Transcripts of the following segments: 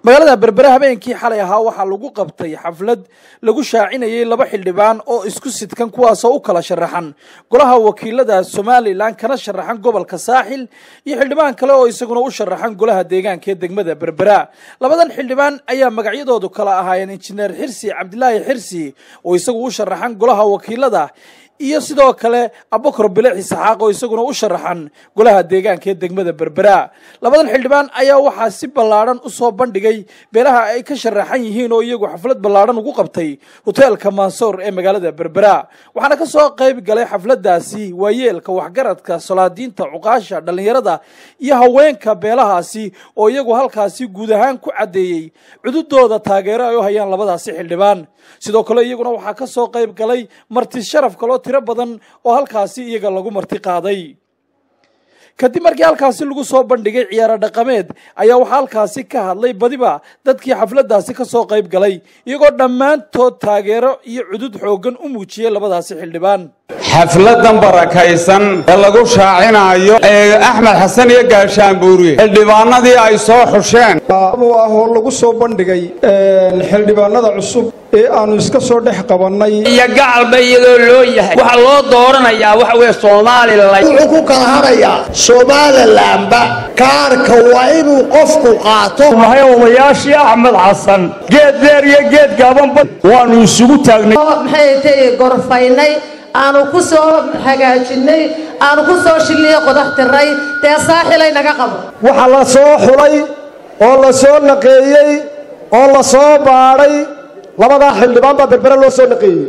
magaalada berbere habeenkii xalay ahaa waxaa lagu qabtay xaflad lagu shaacinayay laba xildhibaan oo isku sidkan kuwaasoo u kala sharaxan golaha wakiilada somalilan kana sharaxan gobolka saaxil iyo xildhibaan kale oo isaguna u sharaxan golaha deegaanka ee degmada berbera labadan xildhibaan ayaa magacyadoodu kala ahaayeen injineer xirsi cabdilaahi xirsi oo isagu u sharaxan golaha wakiilada iyo sidoo kale abukar bileexi saxaaq oo isaguna u sharaxan golaha deegaanka ee degmada berbera labadan xildhibaan ayaa waxaa si ballaadhan u soo bandhigay beelaha ay ka sharaxan yihiin oo iyagu xaflad ballaadhan ugu qabtay hoteelka mansoor ee magaalada berbera waxaana ka soo qayb galay xafladaasi waayeelka waxgaradka solaadiinta cuqaasha dhallinyarada iyo haweenka beelahaasi oo iyagu halkaasi guud ahaan ku caddeeyey cududooda taageero ay u hayaan labadaasi xildhibaan sidoo kale iyaguna waxaa ka soo qayb galay marti sharaf kaloo tiro badan oo halkaasi iyaga lagu marti qaaday kadib markii halkaasi lagu soo bandhigay ciyaaro dhaqameed ayaa waxaa halkaasi ka hadlay badiba dadkii xafladaasi ka soo qayb galay iyagoo dhammaantood taageero iyo cudud xooggan u muujiyey labadaasi xildhibaan xafladan barakaysan ee lagu shaacinaayo ee axmed xasan iyo gaashaanbuuriye xildhibaanadii ay soo xusheen ah oo lagu soo bandhigay xildhibaanada cusub ee aanu iska soo dhex qabannay iyo gacalba iyadoo loo yahay waxaa loo dooranayaa waxa weye somalilan wuxuu ku kala hadhayaa somalilanba kaarka waa inuu qofku qaato mahay odayaashii axmed xasan geed dheer iyo geed gaabanba waannu isugu taagnay maxay tay gorfaynay aanu ku soo hagaajinay aanu ku soo shilliyo qodax tiray dee saaxilay naga qabo waxaa la soo xulay oo la soo naqeeyey oo la soo baadhay labadaa xildhibaan baa berbere loo soo naqeeyey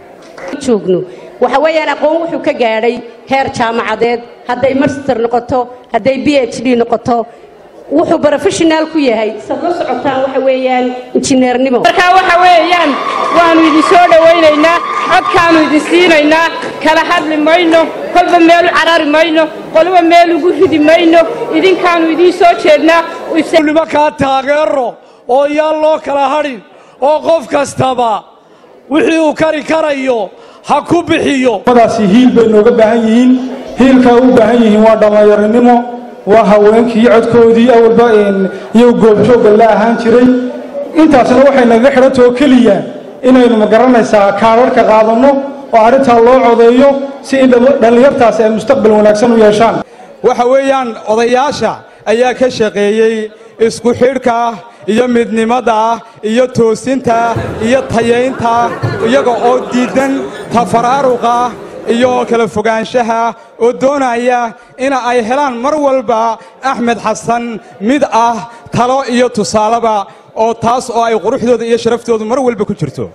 joogno waxa weeyaan aqoon wuxuu ka gaadhay heer jaamacadeed hadday master noqoto hadday b h d noqoto wuxuu professional ku yahay sad la socotaan waxa weeyaan injineernimo markaa waxa weeyaan waannu idin soo dhowaynaynaa codkaannu idin siinaynaa kala hadli mayno kolba meel u carari mayno qoliba meel ugu ridi mayno idinkaannu idiin soo jeednaa nimankaa taageero oo yaan loo kala hadhin oo qof kastaba wixii uu kari karayo ha ku bixiyo madaasi hiil bay nooga baahan yihiin hiilkaa u baahan yihiin waa dhallinyaronimo waa haweenkii codkoodii awalba iyagu goobjoogga la ahaan jiray intaasna waxay nagaga xidhantao keliya inaynu magaranaysaa kaadharhka qaadanno oo arrintaa loo codeeyo si in dhallinyartaasi ay mustaqbal wanaagsan u yeeshaan waxa weeyaan odayaasha ayaa ka shaqeeyey isku xidhka iyo midnimada iyo toosinta iyo tayaynta iyaga oo diidan tafaraaruqa iyo kala fogaanshaha oo doonaya in ay helaan mar walba axmed xasan mid ah talo iyo tusaaleba oo taas oo ay quruxdooda iyo sharaftoodu mar walba ku jirto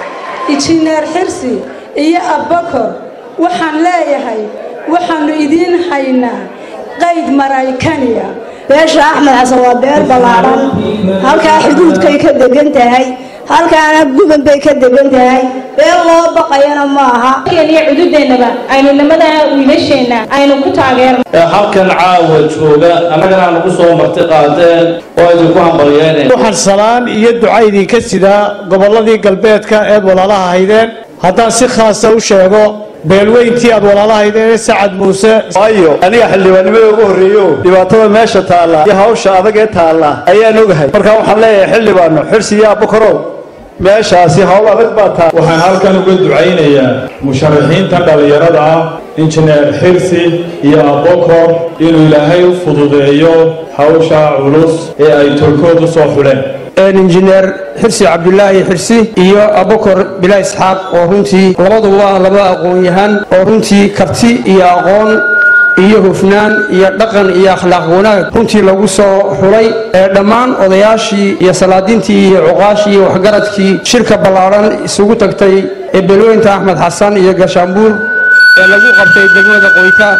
injineer xirsi iyo abbakor waxaan leeyahay waxaannu idiin haynaa qayd maraykaniya beesha axmed xasan waa beer ballaadhan halkaa xuduudkay ka degan tahay halkaana guban bay ka degan tahay beel loo baqayana ma aha iyo cududeennaba aynu nimadaa wiilasheenna aynu ku taageerno halkan caawa jooga annagana nagu soo marti qaadeen oo idinku hambalyeyneen waxaan salaan iyo duca idinka sidaa gobolladii galbeedka eed walaalaha haydeen haddaan si khaasa u sheego beelweyntii aad walaalahaydeen ee sacad muuse waayo aniga xildhibaannimada ugu horreeyo dhibaatada meesha taalla iyo hawsha adag ee taalla ayaan ogahay markaa waxaan leeyahay xildhibaanno xirsi iyo abbukarow meeshaasi hawl adag baa taa waxaan halkan uga ducaynayaa musharaxiinta dhallinyarada ah injineer xirsi iyo abokor inuu ilaahay u fududeeyo hawsha culus ee ay tolkood u soo xuleen injineer xirsi cabdulaahi xirsi iyo abukar bilaa isxaaq oo runtii labadu waa laba aqoon-yahan oo runtii karti iyo aqoon iyo hufnaan iyo dhaqan iyo akhlaaq wanaag runtii lagu soo xulay ee dhammaan odayaashii iyo salaadiintii iyo cuqaashii iyo waxgaradkii shirka ballaadhan isugu tagtay ee beelweynta axmed xasan iyo gaashaanbuur ee lagu qabtay degmada qoyta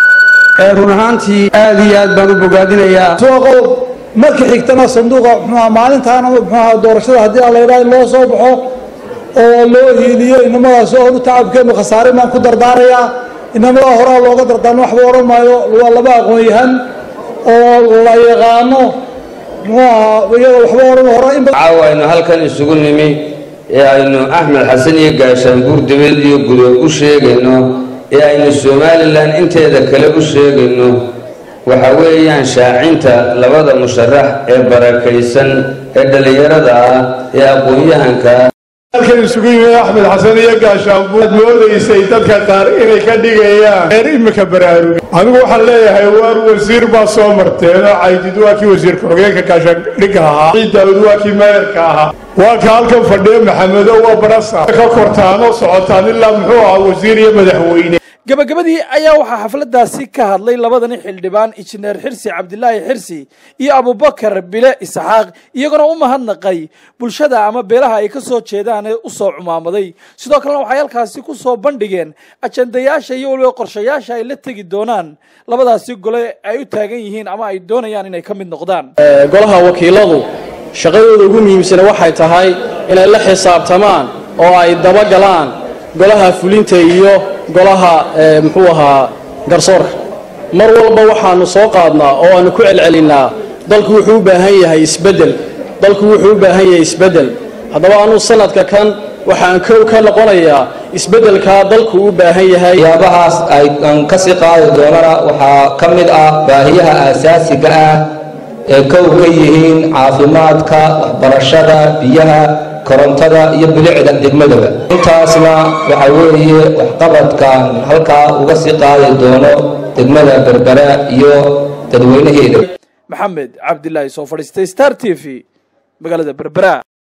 ee run ahaantii aad iyo aad baan u bogaadinayaa marka xigtana sanduuqa muxuuha maalintaana muxuuha doorashada haddii aan la yidhaha in loo soo baxo oo loo hiiliyo inamadaasi oonu tacabkeenu khasaare baan ku dardaarayaa inamadaa horaa looga dardaarmo waxba odhan maayo waa laba aqoon-yahan oo la yaqaano muxuuha iyada waxba odhan hore in caawa aynu halkan isugu nimi ee aynu axmed xasan iyo gaashaanbuur dibad iyo gudood u sheegayno ee aynu somalilan inteeda kale u sheegayno waxa weeyaan shaacinta labada musharax ee barakaysan ee dhallinyarada ah ee aqoon-yahanka halkan isugu yimid axmed xasan iyo gaashaanbu aad moodaysay dadka qaar inay ka dhigayaan reer imika baraaruga anigu waxaan leeyahay waar wasiir baa soo marteen oo caydid waa kii wasiirka xogeenka gaashaandhigga ahaa ciid daawud waa kii meeyarka ahaa waa ka halkan fadhiya maxamedo waa barasa ka kortaan oo socotaan ilaa muxuu ahaa wasiir iyo madaxweyne gabagabadii ayaa waxaa xafladdaasi ka hadlay labadani xildhibaan injineer xirsi cabdilaahi xirsi iyo abubakar bile isxaaq iyaguna u mahadnaqay bulshada ama beelaha ay ka soo jeedaan ee u soo cumaamaday sidoo kalena waxay halkaasi ku soo bandhigeen ajandayaasha iyo weliba qorshayaasha ay la tegi doonaan labadaasi gole ay u taagan yihiin ama ay doonayaan inay ka mid noqdaan golaha wakiiladu shaqadooda ugu muhiimsana waxay tahay inay la xisaabtamaan oo ay dabagalaan golaha fulinta iyo golaha muxuu ahaa garsoorka mar walba waxaanu soo qaadnaa oo aanu ku celcelinnaa dalku wuxuu u baahan yahay isbeddel dalku wuxuu u baahan yahay isbeddel haddaba anuu sanadka kan waxaan kow ka noqonayaa isbeddelkaa dalku u baahan yahay waxyaabahaas ay aan ka sii qaadi doonana waxaa ka mid ah baahiyaha aasaasiga ah ee kow ka yihiin caafimaadka waxbarashada biyaha korontada iyo bilicda degmadaba intaasna waxa weeye waxqabadkan halkaa uga sii qaadi doono degmada berbera iyo dadweynaheeda maxamed cabdilaahi soo fadhiistay star t v magaalada berbera